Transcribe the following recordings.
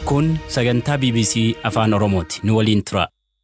Kun sagantaa BBC Afaan Oromooti. Nu waliin tura.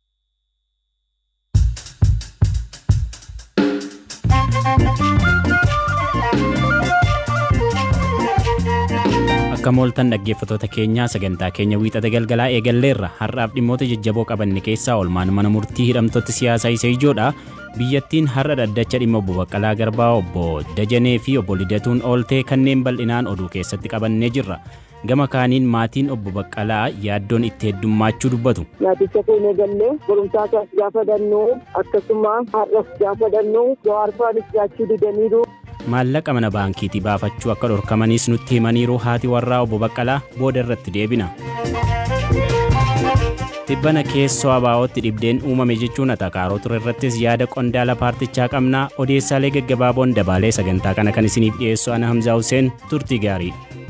Akka mooltan dhaggeeffatoota keenyaa sagantaa keenya wiixata galgalaa eegalleerra har'aaf dhimmoota jajjaboo qabanne keessaa olmaan mana murtii hidhamtoota siyaasaa isa ijoodha. Biyyattiin har'a dhaddacha dhimma obbo Baqqalaa Garbaa obbo Dajanee fi obbo Lidatuun ooltee kanneen bal'inaan oduu keessatti qabannee jirra. Gama kaaniin maatiin obbo Baqqalaa yaaddoon itti heddummaachuu dubbatu. Naaticha fuunee gallee barumsaasaas gaafa dannuu akkasuma har'as gaafa dannuu jawaarfaanis jaachuu didaniiru. Maallaqa mana baankiitii baafachuu akka dhorkamanis nutti himaniiru haati warraa obbo Baqqalaa booda irratti deebina. Dhibbana keessoo abaa'ootti dhibdeen uumame jechuun atakaaroo ture irrattis yaada qondaala paartichaa qabnaa odeessaalee gaggabaaboon dabaalee sagantaa kana kan isiniif dhiyeessu ana Hamzaa Hussein turtii gaarii.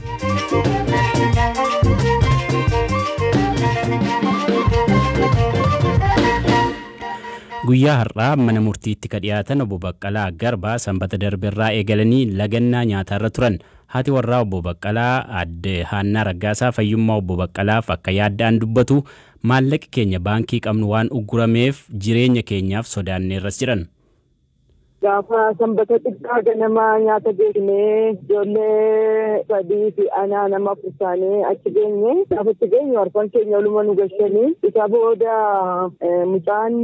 Guyyaa har'aa mana murtiitti ka dhiyaatan obbo Baqqalaa Garbaa sanbata darbeerraa eegalanii lagannaa nyaataarra turan. Haati warraa obbo Baqqalaa adde Haannaa Raggaasaa fayyummaa obbo Baqqalaaf akka yaadda'an dubbatu maallaqi keenya baankii qabnu waan uggurameef jireenya keenyaaf sodaanneerras jedhan. Gaafa sanbata xiqqaa ganamaa nyaata geessinee ijoollee sadii fi anaa nama afur taanee achi geenye gaafa itti geenye harkaan keenya oluma nu gashanii isa booda mucaan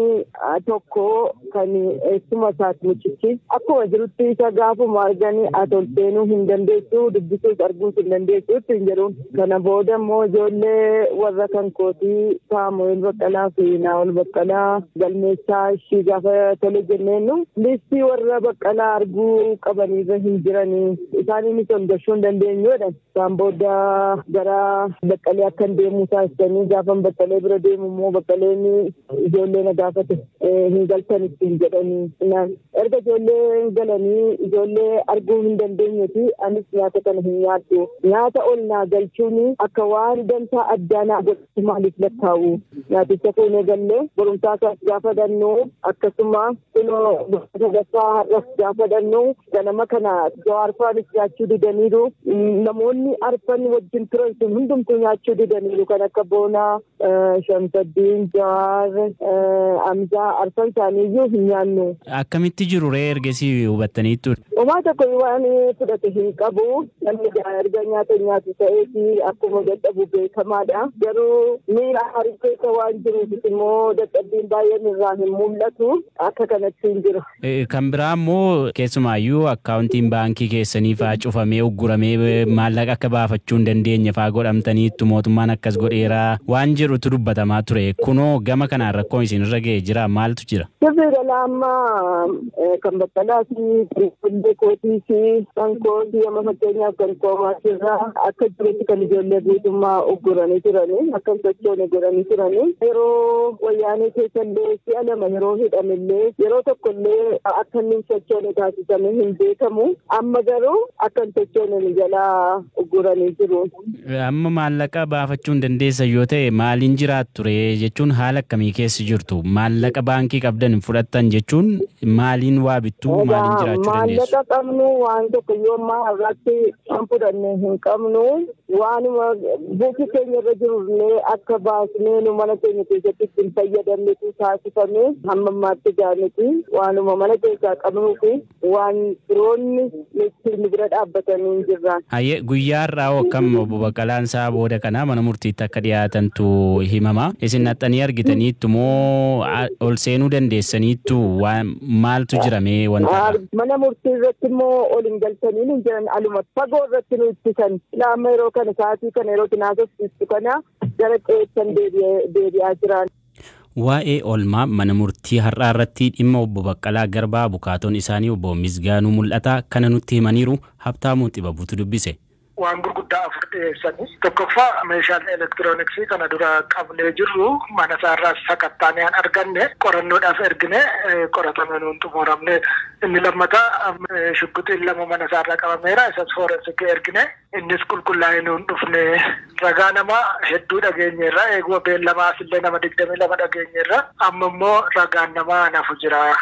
tokko kan eessuma isaati mucichi akkuma jirutti isa gaafuma arganii ati ol seenuu hin dandeessu dubbisuus arguus hin dandeessu ittiin jedhuun kana booda immoo ijoollee warra kan kootii saamu'eel baqqalaa fi naa'ol baqqalaa galmeessaa ishii gaafa tole jenneennu listii warra baqqalaa arguu qabaniirra hin jiranii isaaniinis ol gashuu hin dandeenyudha. Isaan booda gara baqqalee akkan deemu taasisanii gaafa baqqalee bira deemu immoo baqqaleen ijoollee na gaafate hin galtan ittiin jedhanii. Erga ijoollee galanii ijoollee arguu hin dandeenyeeti anis nyaata kana hin nyaaddu. Nyaata ol naa galchuun akka waan dantaa addaa naa godhatu maaliif lakkaa'u. Nyaaticha fuunee gallee barumsaa isaas gaafa dannuu akkasuma kunoo sadaffaa har'as gaafa dannuu ganama kana jawaarfaanis nyaachuu didaniiru namoonni arfan wajjin turan sun hundumtuu nyaachuu didaniiru kan akka boonaa shamsaddiin jawaar amzaa arfan isaaniiyyuu hin nyaannu. Akkamitti jiru ree ergesii hubattaniittu? Homaa tokko waan fudhate hin qabu namni erga nyaata nyaatu ta'eeti akkuma dadhabu beekamaadha garuu miira harii keessa waan jiruuf immoo dadhabbiin baay'een irraa hin mul'atu akka kanatti hin jiru. Kan biraa immoo keessumaayyuu akkaawuntiin baankii keessanii fa'aa cufamee ugguramee maallaqa akka baafachuu hin dandeenye fa'aa godhamtaniittu mootummaan akkas godheeraa waan jedhutu dubbatamaa ture kunoo gama kanaan rakkoon isinirra ga'ee jira maaltu jira? Sirrii galaa ammaa kan baqqalaa fi fuullee kootii fi kan kootii amma fakkeenyaaf kan koomaasirraa akka jirutti kan ijoollee guutummaa ugguranii turanii akka hin sochoone godhanii turanii yeroo wayyaanee keessallee si'a lama yeroo hidhamillee yeroo tokkollee akka inni hin sochoone taasifame hin beekamu amma garuu akka hin sochoone jalaa ugguranii jiru. Amma maallaqa baafachuu hin dandeessan yoo ta'e maaliin jiraattu ture jechuun haala akkamii keessa jirtu maallaqa baankii qabdan hin fudhattan jechuun maaliin waa bittu maaliin jiraachuu dandeessu? Maallaqa qabnu waan tokko yoo ammaa irratti kan fudhanne hin qabnu waanuma buufii keenya irra jirullee akka baasnee nu mana keenya keessatti ittiin fayyadamnetu taasifame hamma ammaatti gaaniti waanuma mana keessaa qabnuu fi waan biroonni ittiin bira dhaabbatanii hin jirran. Hayyee guyyaa har'aa akkam obbo Baqqalaan isaa booda kana mana murtiitti akka dhiyaatantu himama. Isin naxxanii argitaniittu moo ol seenuu dandeessaniittu maaltu jirame wanta? Mana murtii irratti immoo ol hin galtanii hin jiran aluma fagoo irratti nu ittisan. Laama yeroo kana sa'aatii kana yeroo tinaasofsiistu kana gara qeessan deebi'aa jiran. Waa'ee oolmaa mana murtii har'aa irratti dhimma obbo Baqqalaa Garbaa bukaatoon isaanii obbo Misgaanuu mul'ata kana nutti himaniiru Habtaamuu Xibabuutu dubbise. waan gurguddaa afur dhiyeessanii tokkoffaa meeshaalee elektirooniksii kana dura qabnee jirru mana isaarraas sakattaanee an arganne qorannoodhaaf ergine qoratame nuun xumuramne inni lammataa shugguxiin lama mana isaarraa qabameera isas foorensiki ergine innis qulqullaa'ee nuun dhufne ragaa nama hedduu dhageenyeerra eeguma beellamaas illee nama digdamii lama dhageenyeerra amma immoo ragaan namaa nafu jira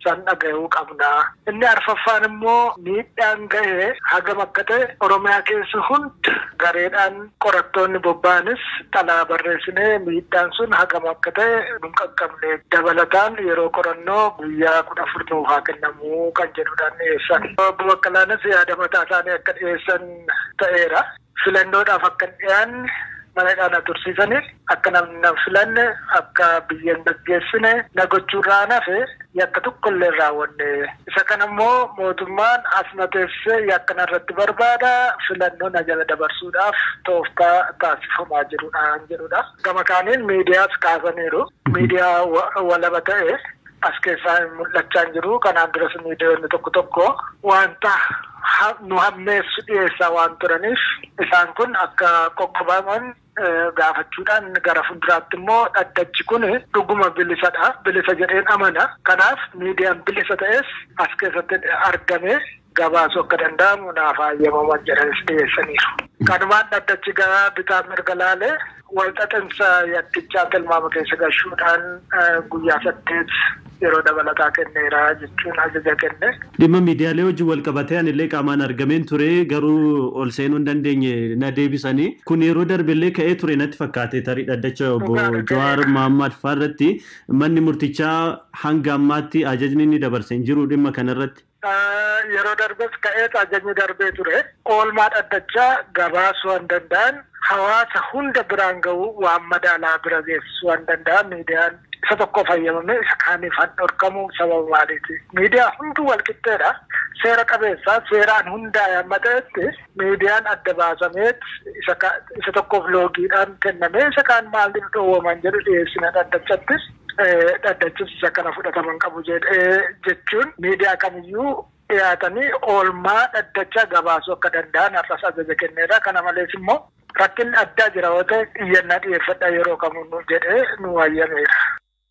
san dhaga'uu qabna. Inni arfaffaan immoo miidhaan gahee hagam akka ta'e Oromiyaa keessa hunda gareedhaan qorattoonni bobba'anis xalaa barreessinee miidhaan sun hagam akka ta'e nun qaqqabne dabalataan yeroo qorannoo guyyaa kudha afur nuuf haa kennamu kan jedhudhaan dhiyeessan. Obbo Baqqalaanis yaada mataa isaanii akka dhiyeessan ta'eera. Filannoodhaaf akka hin dhiyaanne manadhaan tursiisanii akka namni na filanne akka biyya hin gaggeessine na gochuurraa nafe yakka tokko illee raawwanne isa kana immoo mootummaan as na teessee yakka narratti barbaada filannoo na jala dabarsuudhaaf tooftaa taasifamaa jirudha jedhudha gama kaaniin miidiyaas kaasaniiru miidiyaa walaba ta'e as keessaa mul'achaa hin jiru kanaan duras miidiyoonni tokko tokko wanta nu hammeessu dhiyeessaa waan turaniif isaan kun akka qoqqobaman gaafachuudhaan gara fuulduraatti immoo dhaddachi kun dhuguma bilisadha bilisa jedheen amana kanaaf miidiyaan bilisa ta'es as keessatti argame gabaasuu akka danda'amu naaf hayyamaman jedhanis dhiyeessaniiru. kanumaan dhaddachi gara bitaa mirga laalee walxaxinsa yakkichaa tilmaama keessa galchuudhaan guyyaa saddeet yeroo dabalataa kenneera jechuun ajaja kenne. Dhimma miidiyaalee wajjin wal qabatee anillee qaamaan argameen ture garuu ol seenuu hin dandeenye na deebisanii kun yeroo darbillee ka'ee ture natti fakkaate tarii dhaddacha obbo Jawaar Mahammad fa'aarratti manni murtichaa hanga ammaatti ajajni inni dabarse hin jiru dhimma kanarratti. Yeroo darbes ka'eet ajajni darbee ture oolmaa dhaddachaa gabaasuu hin danda'an hawaasa hunda biraan ga'uu waan madaalaa bira geessisuu hin danda'an miidiyaan isa tokko fayyadamee isa kaaniif han dhorkamu sababa maaliiti. Miidiyaa hundi walqixxeedha. Seera qabeessaa seeraan hundaa'e amma ta'etti miidiyaan adda baasameet isa tokkoof loogiidhaan kennamee isa kaan maaliif dhoowwaman jedhu dhiyeessina dhaddachattis dhaddachis isa kana fudhataman qabu jechuun miidiyaa kamiyyuu dhiyaatanii oolmaa dhaddachaa gabaasuu akka danda'an har'as ajaja kenneedha. Kana malees immoo rakkinni addaa jira yoo ta'e xiyyannaa dhiyeeffadha yeroo kamuu jedhee nu wayyameera.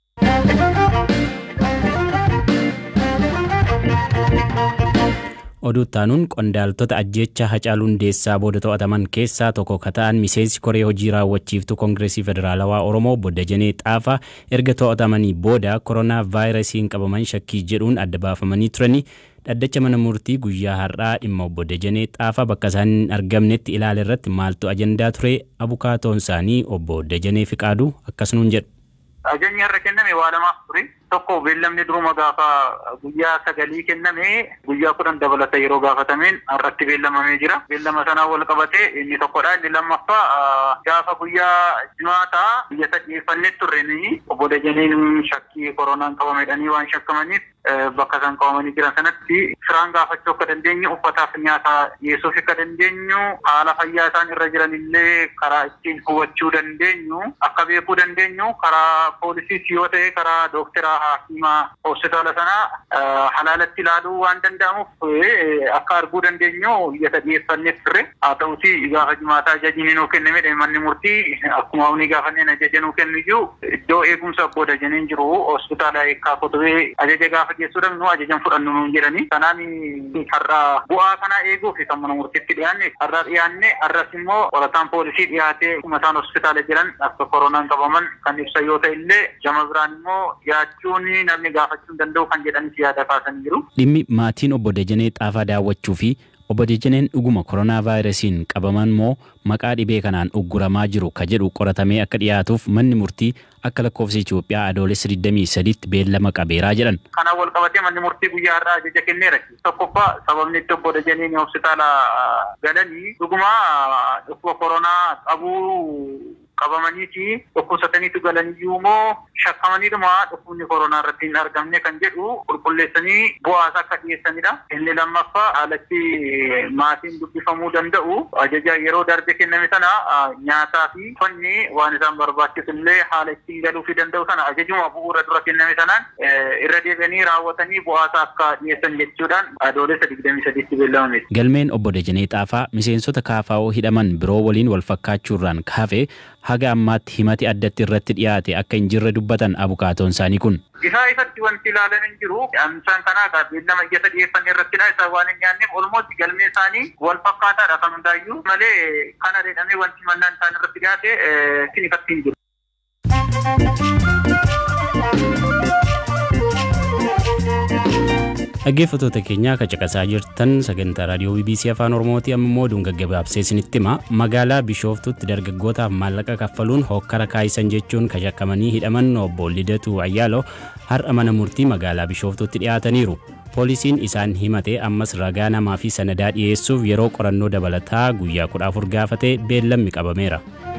oduu taanuun qondaaltota ajjeechaa hacaaluu hundeessaa booda to'ataman keessaa tokko ka ta'an miseensi koree hojii raawwachiiftuu koongireesii federaalawaa oromoo Dajanee xaafaa erga to'atamanii booda koronaa vaayirasiin qabaman shakkii jedhuun adda baafamanii turanii dhaddacha mana murtii guyyaa har'aa dhimma obbo Dajanee xaafaa bakka isaan hin argamnetti ilaala irratti maaltu ajandaa ture abukaatoon isaanii obbo Dajanee Fiqaaduu akkasumaan jedhu. Ajajni har'a kenname waa lamaaf ture. Tokko beellamni duruma gaafa guyyaa sagalii kenname guyyaa kudhan dabalata yeroo gaafatameen har'atti beellamamee jira. Beellama sanaa wal qabatee inni tokkodha. Inni lammaffaa gaafa guyyaa jimaataa biyya sadhiyeeffannee turre ni obbo Dajaniin shakkii koronaan qabamedhanii waan shakkamaniif bakka isaan qabamanii jiran sanatti firaan gaafachuu akka dandeenyu uffataaf nyaataa dhiyeessuuf akka dandeenyu haala fayyaa isaan irra jiran illee karaa ittiin hubachuu dandeenyu akka beekuu dandeenyu karaa poolisiis yoo ta'e karaa dookteraa hakimaa hospitaala sanaa halaalatti ilaaluu waan danda'amuuf akka arguu dandeenyu biyya sadhiyeeffannee turre haa ta'uti gaafa jimaataa ajajiin nuu kenname manni murtii akkuma humni gaafanneen ajaja nuu kennu iyyuu iddoo eegumsa abboo dajaniin jiru hospitaala eekkaa kotubee ajaja gaafa geessuudhaaf nu ajajan fudhannu nuun jedhani kanaan har'a bu'aa kana eeguuf kan mana murtiitti dhiyaanne har'a dhiyaanne har'as immoo qorataan poolisii dhiyaatee isaan hospitaala jiran akka koronaan qabaman kan ibsa yoo ta'e illee jama biraan immoo dhiyaachuun namni gaafachuu danda'u kan jedhanis yaada kaasanii jiru. Dhimmi maatiin obbo Dajanee Xaafaa daawwachuu fi obbo Dajaneen dhuguma koronaa vaayirasiin qabaman moo maqaa dhibee kanaan ugguramaa jiru ka jedhu qoratamee akka dhiyaatuuf manni murtii akka lakkoofsa Itoophiyaa adoolessa 23tti beellama qabeeraa jedhan. Kanaan wal qabatee manni murtii guyyaa har'aa ajaja kenneera. Tokkoffaa sababni itti obbo Dajaneen hospitaala galanii dhuguma dhukkuba koronaa qabuu qabamaniiti dhukkubsataniitu galaniyyuu immoo shakkamaniidhuma dhukkubni koronaa irratti hin argamne kan jedhu qulqulleessanii bu'aas akka dhiyeessanidha. Inni lammaffaa haalatti maatiin dubbifamuu danda'u ajaja yeroo darbe kenname sana nyaataa fi uffanni waan isaan barbaachisu illee haala ittiin galuufii danda'u sana ajajuma bu'uura dura kenname sanaan irra deebi'anii raawwatanii bu'aasa akka dhiyeessan jechuudhaan adoolessa digdamii sadiitti beellamame. Galmeen obbo Dajanee Xaafaa miseensota kaafaa'oo hidhaman biroo waliin wal fakkaachuurraan kaafee haga ammaatti himati addatti irratti dhiyaate akka hin jirre dubbatan abukaatoon isaanii kun. Isaa ifatti wanti ilaalan hin jiru. Isaan kanaa beellama iyyata dhiyeeffanne irrattidha. Isaa waan hin nyaanneef olmooti galmee isaanii wal fakkaataadha kan hundaayyuu malee kana jedhamee wanti mannaan isaan irratti dhiyaate isin ifatti hin jiru. Dhaggeeffattoota keenyaa akka caqasaa jirtan sagantaa raadiyoo BBC Afaan Oromooti amma immoo oduun gaggabaabsee isinitti hima. Magaalaa Bishooftutti dargaggootaaf maallaqa kaffaluun hokkara kaayisan jechuun kashakkamanii hidhaman obbo Lidatu Ayyaalo har'a mana murtii magaalaa Bishooftutti dhiyaataniiru. Poolisiin isaan himate ammas ragaa namaa fi sanadaa dhiyeessuuf yeroo qorannoo dabalataa guyyaa kudha afur gaafate beellamni qabameera.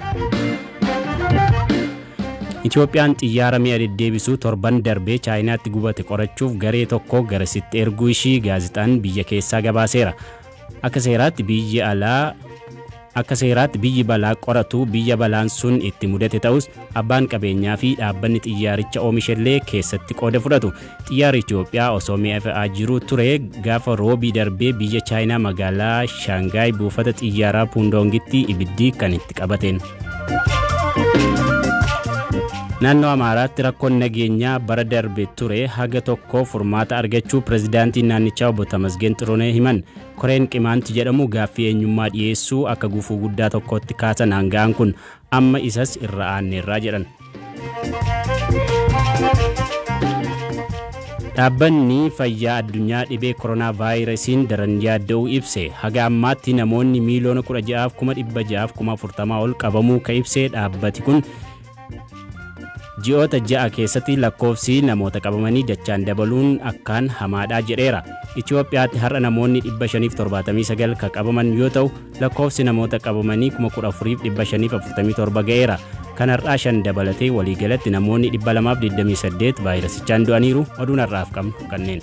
Itoophiyaan xiyyaara mi'a deddeebisuu torban darbee chaayinaatti gubate qorachuuf garee tokko garasitti erguu ishii gaazixaan biyya keessaa gabaaseera. Akka seeraatti biyyi alaa akka seeraatti biyyi balaa qoratu biyya balaan sun itti mudate ta'us abbaan qabeenyaa fi dhaabbanni xiyyaaricha oomishallee keessatti qooda fudhatu. Xiyyaarri Itoophiyaa osoo mi'a fe'aa jiru ture gaafa roobii darbee biyya chaayinaa magaalaa Shaangaay buufata xiyyaaraa Puundoongitti ibiddi kan itti qabateen. Naannoo Amaaraatti rakkoon nageenyaa bara darbe ture haga tokko furmaata argachuu pirezidaantiin naannichaa obbo Tamasgeen Xiroonee himan koreen qimaanti jedhamu gaaffii eenyummaa dhiyeessuu akka gufuu guddaa tokkotti kaasan hanga'an kun amma isas irra aanneerraa jedhan. Dhaabbanni fayyaa addunyaa dhibee koronaa vaayirasiin daran yaadda'uu ibse haga ammaatti namoonni miiliyoona 16,640 ol qabamuu ka ibse dhaabbati kun ji'oota ja'a keessatti lakkoofsi namoota qabamanii dachaan dabaluun akkaan hamaadhaa jedheera. Itoophiyaatti har'a namoonni 579 kan qabaman yoo ta'u lakkoofsi namoota qabamanii 14547 ga'eera. Kan har'aa shan dabalatee waliigalatti namoonni 228 vaayirasichaan du'aniiru oduun har'aaf qabnu kanneen.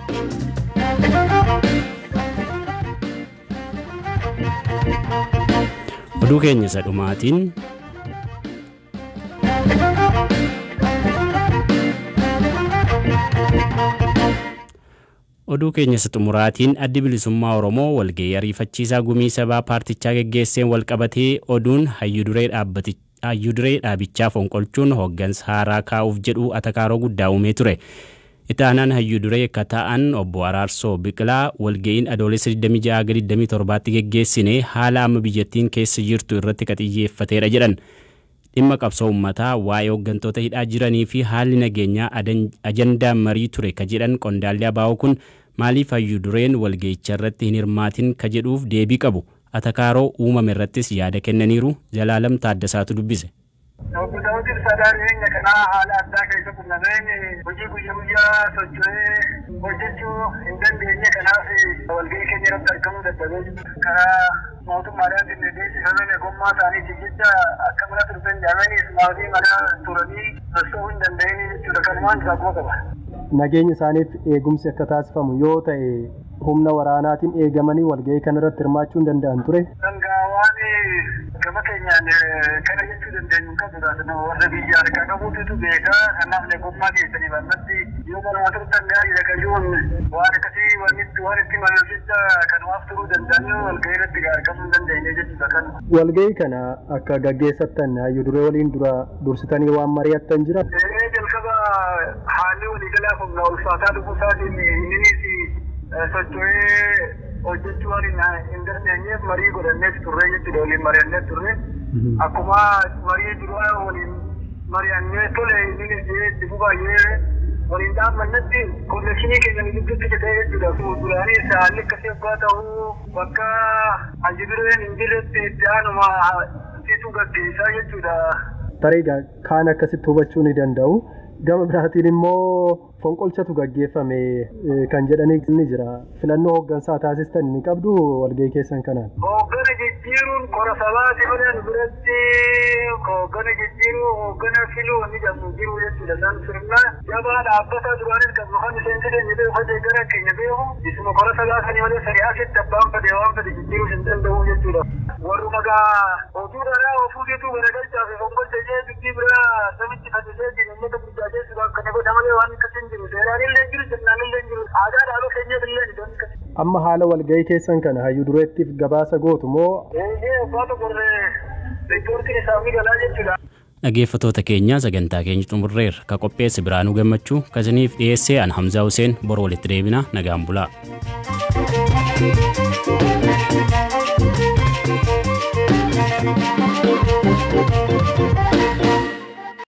Oduu keenya isa dhumaatiin oduu keenya isa xumuraatiin addi bilisummaa oromoo walga'ii ariifachiisaa gumii sabaa paartichaa geggeesseen walqabatee oduun hayyuduree dhaabichaa fonqolchuun hooggansa haaraa kaa'uuf jedhu atakaaroo guddaa uumee ture. Itaanaan hayyuduree akka ta'an obbo Araarsoo Biqilaa walga'iin adoolessa 26-27tti geggeessine haala amma biyyattiin keessa jirtu irratti ka xiyyeeffateedha jedhan. dhimma qabsoo uummataa waa'ee hooggantoota hidhaa jiranii fi haalli nageenyaa ajandaa marii ture ka jedhan qondaalli abaa'oo kun maaliif hayyudureen walga'icha irratti hin hirmaatin ka jedhuuf deebii qabu atakaaroo uumame irrattis yaada kennaniiru jalaalam taaddasaatu dubbise. Hooggantoonni sadaan dhiyeenya kanaa haala addaa keessa qunnameen hojii guyyaa guyyaa socho'ee hojjechuu hin dandeenye kanaaf walga'ii keenya irratti argamuu dadhabee karaa mootummaadhaan dindeessifameen egummaa isaaniitiif jecha akka mana turtan jedhamanii maatii mana turanii socho'uu hin danda'in jechuudha kanumaan fagoo qaba. Nageenya isaaniif eegumsi akka taasifamu yoo ta'e humna waraanaatiin eegamanii walga'ii kanarratti hirmaachuu hin danda'an ture. Sangaa waan gama keenyaan kana jechuu dandeenyu hin qabu taasisa warra biyya harkaa qabuutu beekaa kanaaf eegummaa keessanii bal'atti yoo manuma turtan gaariidha qajuun waan akkasii waan itti malu jecha kanumaaf turuu danda'anii walga'ii irratti argamuu hin dandeenye jechuudha kan. Walga'ii kana akka gaggeessattan hayyuduree waliin dura dursitanii waan mari'attan jira. Jalqaba haalli waliigalaa humna ulfaataa dhufuu isaatiin innis socho'ee hojjechuu waan hin dandeenyeef marii godhannees turre jechuudha waliin mari'annee turre akkuma marii duraa waliin mari'annee tole innis itti baay'ee waliin dhaabbannetti konnekshinii keenya gidduutti jedhee jechuudha fuulduraanis haalli akkasii abbaa ta'uu bakka hayyudureen hin jirretti itti aanuma situ gaggeessaa jechuudha. Tarii kaan akkasitti hubachuu ni danda'u. Gama biraatiin immoo fonqolchatu gaggeeffame kan jedhanii ni jira. Filannoo hooggansaa taasistan ni qabdu walga'ii keessan kanaan. Hooggana jijjiiruun qora sabaati malee biratti hooggana jijjiiruu hooggana filuu ni jedhamu jiru jechuudha. Isaan sirna jabaa dhaabbata duraanis kan maqaan miseensi keenya beeku hojii gara keenya beeku isuma qora sabaa sanii malee sariyaasitti abbaan fedhe waan fedhe jijjiiruu hin danda'u jechuudha. Warruma gaa oduu dharaa ofuu keetuu garagalchaa fi fonqolcha jee dubbii biraa samitti fayyadee jiru uummata guddaa jechuudha. Kana godha malee waan akkasii hin jiru. Seeraan illee jiru sirnaan illee jiru. Aadaa dhaabaa keenya illee ni danda'u. Amma haala walga'ii keessan kana hayyuu dureettiif gabaasa gootu moo? Eeyyee abbaa tokkorree riippoortiin isaa galaa jechuudha. Dhaggeeffattoota keenya sagantaa keenya xumurreerra ka qopheesse biraanuu gammachuu kasaniif dhiyeessee an Hamzaa Huseen bor walitti deebina nagaan bulaa. Thank you.